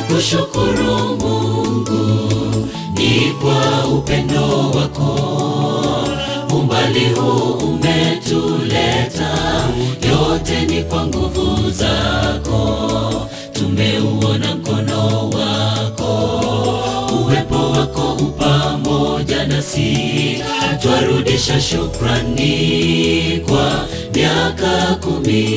Tunakushukuru Mungu ni kwa upendo wako, umbali huu umetuleta, yote ni kwa nguvu zako. Tumeuona mkono wako, uwepo wako upamoja nasi, twarudisha shukrani kwa miaka kumi.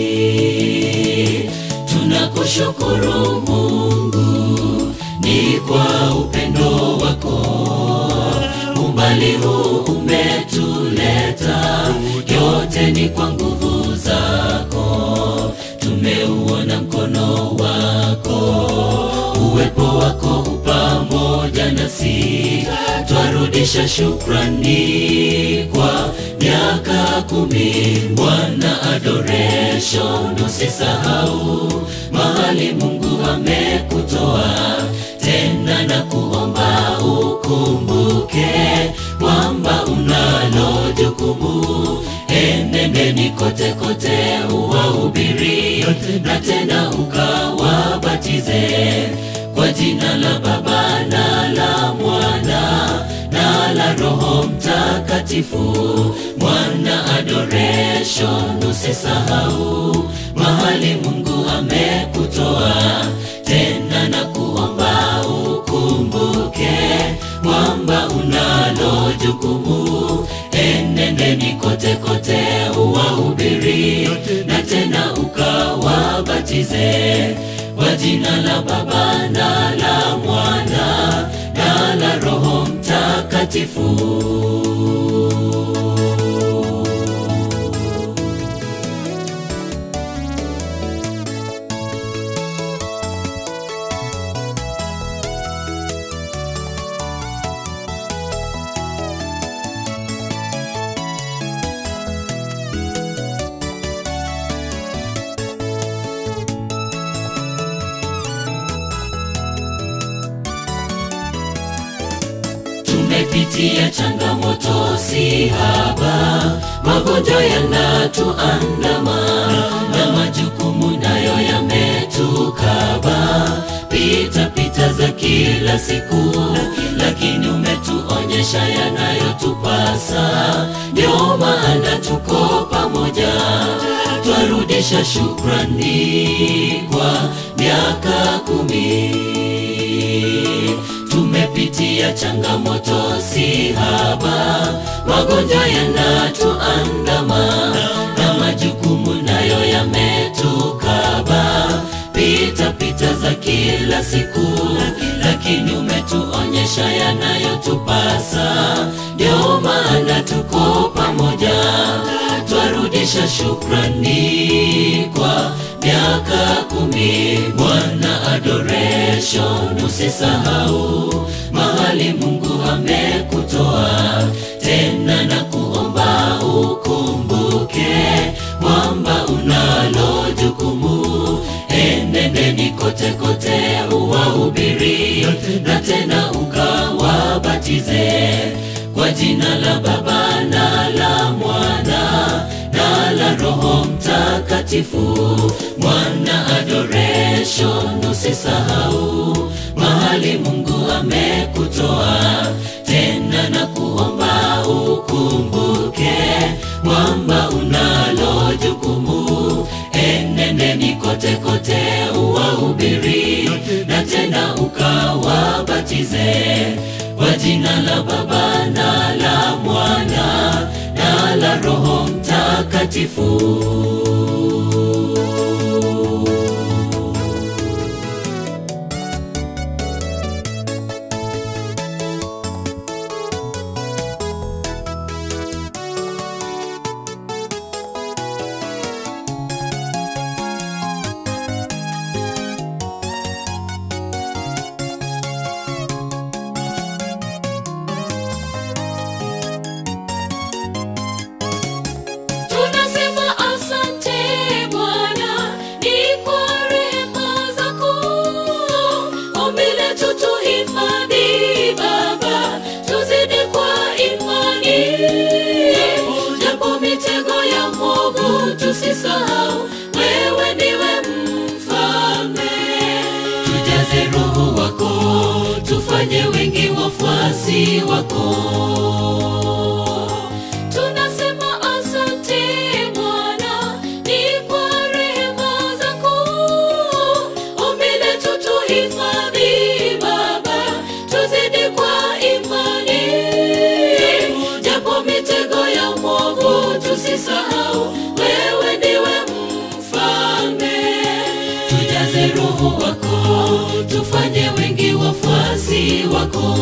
Tunakushukuru Mungu ni kwa upendo wako, umbali huu umetuleta, yote ni kwa nguvu zako. Tumeuona mkono wako, uwepo wako upamoja nasi, twarudisha shukrani kwa miaka kumi. Bwana adoration, usisahau mahali Mungu amekutoa tena, na kuomba ukumbuke kwamba unalo jukumu. Enendeni kote kote, uwahubiri na tena ukawabatize kwa jina la Baba na la Mwana na la Roho Mtakatifu. Mwana adoration, usisahau mahali Mungu amekutoa tena, na kuomba ukumbuke kwamba unalo jukumu. Enendeni kote kote, uwahubiri na tena ukawabatize kwa jina la Baba na la Mwana na la Roho Mtakatifu. Tumepitia changamoto si haba, magonjwa yanatuandama na majukumu nayo yametukaba, pita pita za kila siku, lakini umetuonyesha yanayotupasa. Ndio maana tuko pamoja, twarudisha shukrani kwa miaka kumi tumepitia changamoto si haba, magonjwa yanatuandama na majukumu nayo yametukaba, pita pita za kila siku, lakini umetuonyesha yanayotupasa. Ndio maana tuko pamoja, twarudisha shukrani kwa miaka kumi. Bwana adoration, usisahau mahali Mungu amekutoa tena, na kuomba ukumbuke kwamba unalo jukumu. Enendeni kote kote, uwahubiri na tena ukawabatize kwa jina la Baba na la Mwana na la Roho Mtakatifu. Mwana adoration, usisahau mahali Mungu amekutoa tena, na kuomba ukumbuke kwamba unalo jukumu. Enendeni kote kote, uwahubiri na tena ukawabatize kwa jina la Baba na la Mwana na la Roho Mtakatifu. Tunasema asante Bwana, tufanye wengi wafuasi wako. Tunasema asante Bwana, ni kwa rehema zako. Ombi letu tuhifadhi Baba, tuzidi kwa imani, japo mitego ya mwovu tusisahau, wewe ndiwe mfalme. Tujaze Roho wako, tufanye wengi wafuasi wako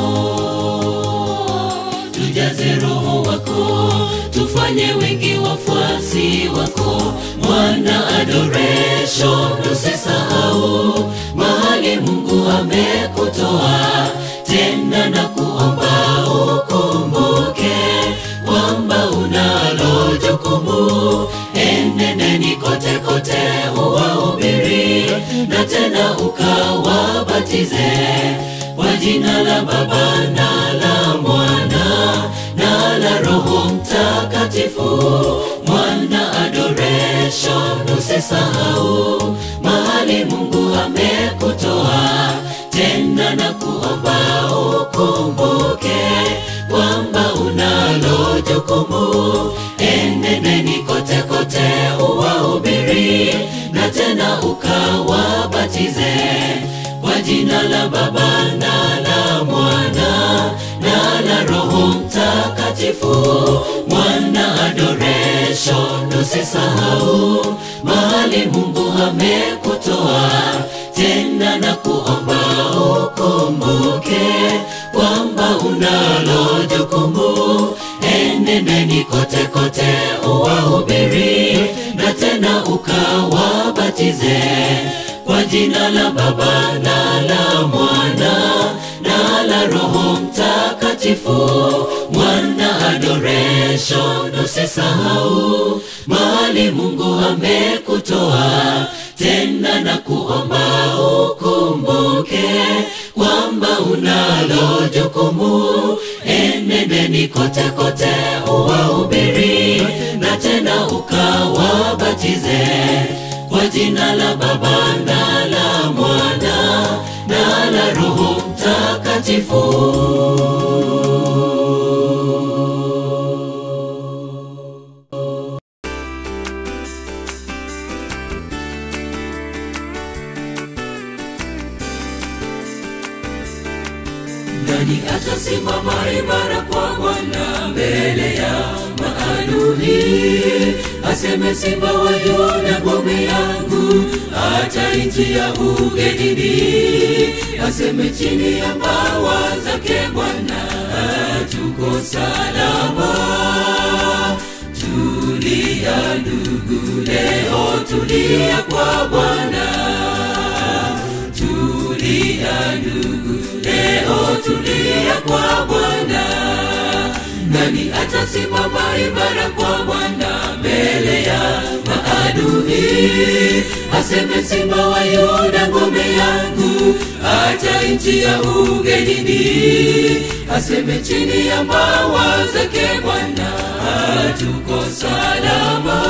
tujaze roho wako tufanye wengi wafuasi wako mwana adoration usisahau mahali mungu amekutoa tena na kuomba ukumbuke kwamba unalo jukumu eneneni kote kote uwahubiri na tena ukawabatize kwa jina la Baba na la Mwana na la Roho Mtakatifu. Mwana adoration, usisahau mahali Mungu amekutoa, tena na kuomba ukumbuke kwamba unalo jukumu. Eneneni kote kote uwahubiri na tena ukawabatize kwa jina la Baba na la Mwana na la Roho Mtakatifu. Mwana adoration, usisahau mahali Mungu amekutoa, tena na kuomba ukumbuke kwamba unalo jukumu. Enendeni kote kote uwahubiri na tena ukawabatize kwa jina la Baba na la Mwana na la Roho Mtakatifu. Mwana adoration, usisahau mahali Mungu amekutoa, tena na kuomba ukumbuke kwamba unalo jukumu. Enendeni kote kote uwahubiri na tena ukawabatize kwa jina la Baba na la Mwana na la Roho Mtakatifu. Nani atasimama imara kwa Bwana mbele ya maadui? Aseme simba wa Yuda ngome yangu, hata nchi ya ugenini. Aseme chini ya mbawa zake Bwana tuko salama. Tulia ndugu, leo tulia kwa Bwana. Tulia ndugu, leo tulia kwa Bwana. Nani atasimama imara kwa Bwana mbele ya maadui? Aseme simba wa Yuda ngome yangu, hata nchi ya ugenini. Aseme chini ya mbawa zake Bwana tuko salama.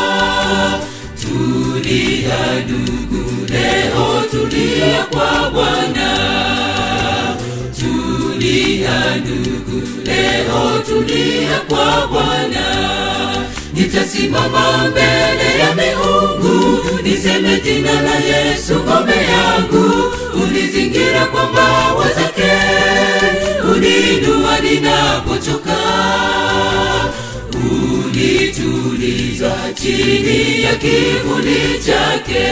Tulia ndugu, leo tulia kwa Bwana. Tulia ndugu, leo tulia kwa Bwana. Nitasimama mbele ya miungu, niseme jina la Yesu ngome yangu. Unizingira kwa mbawa zake, uninua ninapochoka unituliza chini ya kivuli chake,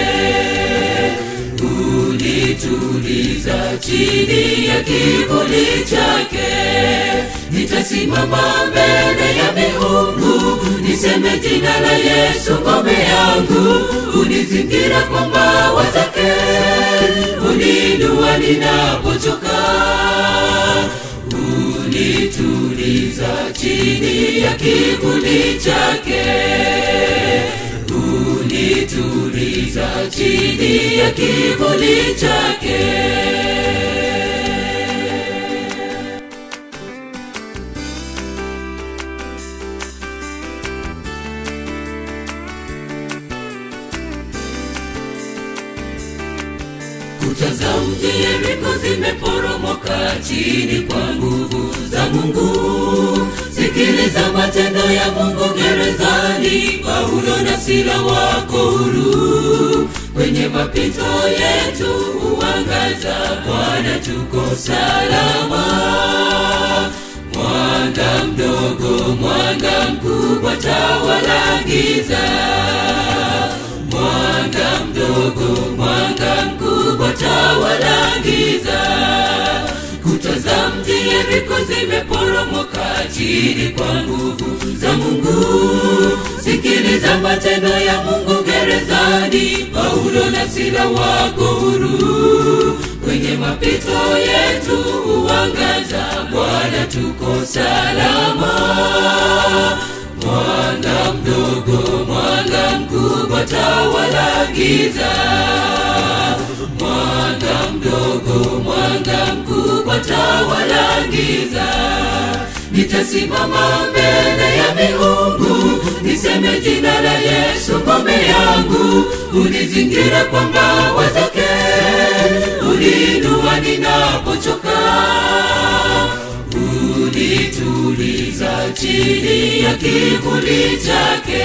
unituliza chini ya kivuli chake. Nitasimama mbele ya miungu, niseme jina la Yesu ngome yangu. Unizingira kwa mbawa zake, uninua ninapochoka unituliza chini ya kivuli chake, unituliza chini ya kivuli chake. Kuta za mji Yeriko zimeporomoka chini kwa nguvu za Mungu. Sikiliza matendo ya Mungu gerezani, Paulo na Sila wako huru. Kwenye mapito yetu huangaza, Bwana tuko salama. Mwanga mdogo, mwanga mkubwa, tawala giza. Mwanga mdogo, mwanga mkubwa, tawala giza. Kuta za mji Yeriko zimeporomoka chini kwa nguvu za Mungu. Sikiliza matendo ya Mungu gerezani, Paulo na Sila wako huru. Kwenye mapito yetu huangaza, Bwana tuko salama. Mwanga mdogo, mwanga mkubwa, tawala giza. Mwanga mdogo, mwanga mkubwa, tawala giza. Nitasimama mbele ya miungu, niseme jina la Yesu ngome yangu. Unizingira kwa mbawa zake, uniinua ninapochoka unituliza chini ya kivuli chake,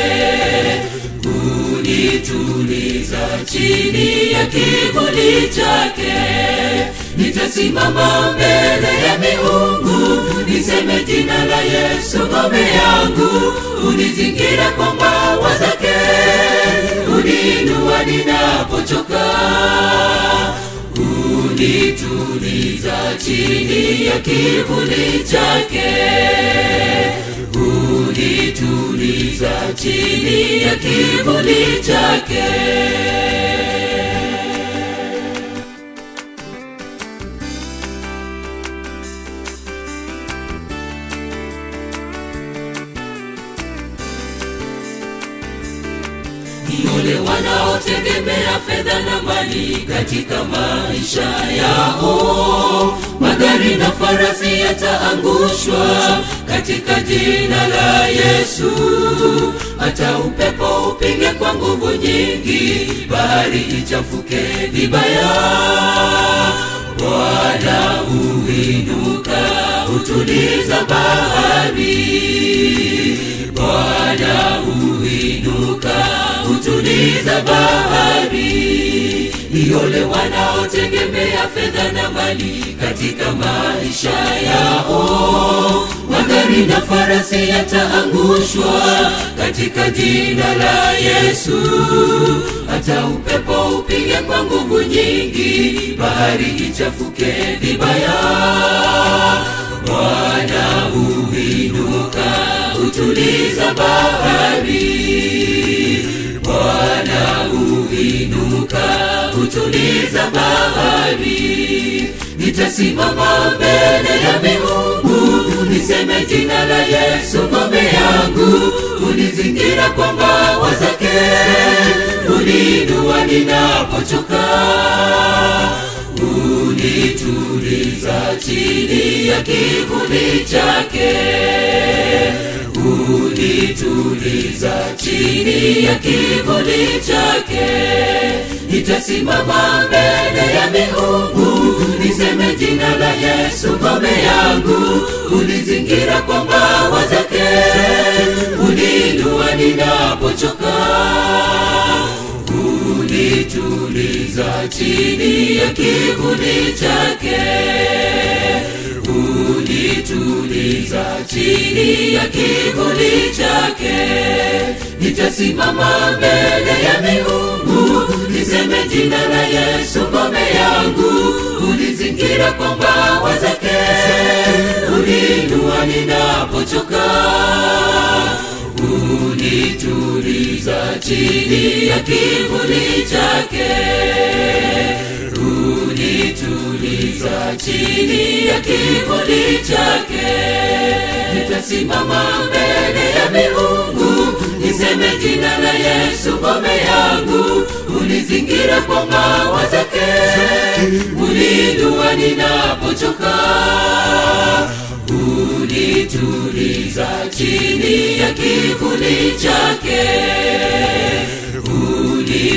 unituliza chini ya kivuli chake. Nitasimama mbele ya miungu, niseme jina la Yesu ngome yangu. Unizingira kwa mbawa zake, uniinua ninapochoka unituliza chini ya kivuli chake, unituliza chini ya kivuli chake. Ni ole wanaotegemea fedha na mali katika maisha yao. Magari na farasi yataangushwa katika jina la Yesu. Hata upepo upige kwa nguvu nyingi, bahari ichafuke vibaya. Bwana huinuka, hutuliza bahari. Bwana huinuka, hutuliza bahari. Ni ole wanaotegemea fedha na mali katika maisha yao. Magari na farasi yataangushwa katika jina la Yesu. Hata upepo upige kwa nguvu nyingi, bahari ichafuke vibaya. Bwana huinuka, hutuliza bahari. Bwana huinuka, hutuliza bahari. Nitasimama mbele ya miungu, niseme jina la Yesu ngome yangu. Unizingira kwa mbawa zake, uniinua ninapochoka unituliza chini ya kivuli chake, unituliza chini ya kivuli chake. Nitasimama mbele ya miungu, niseme jina la Yesu ngome yangu. Unizingira kwa mbawa zake, uniinua ninapochoka unituliza chini ya kivuli chake, unituliza chini ya kivuli chake. Nitasimama mbele ya miungu, niseme jina la Yesu ngome yangu. Unizingira kwa mbawa zake, uniinua ninapochoka unituliza chini ya kivuli chake, unituliza chini ya kivuli chake. Nitasimama mbele ya miungu, niseme jina la Yesu ngome yangu. Unizingira kwa mbawa zake, uniinua ninapochoka unituliza chini ya kivuli chake,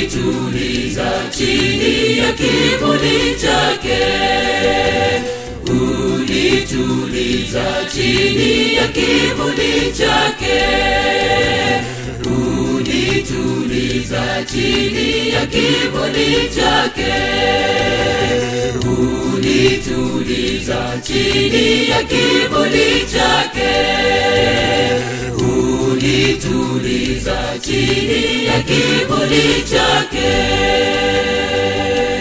unituliza chini ya kivuli chake, kivuli chake unituliza chini ya kivuli chake unituliza chini ya kivuli chake unituliza chini ya kivuli chake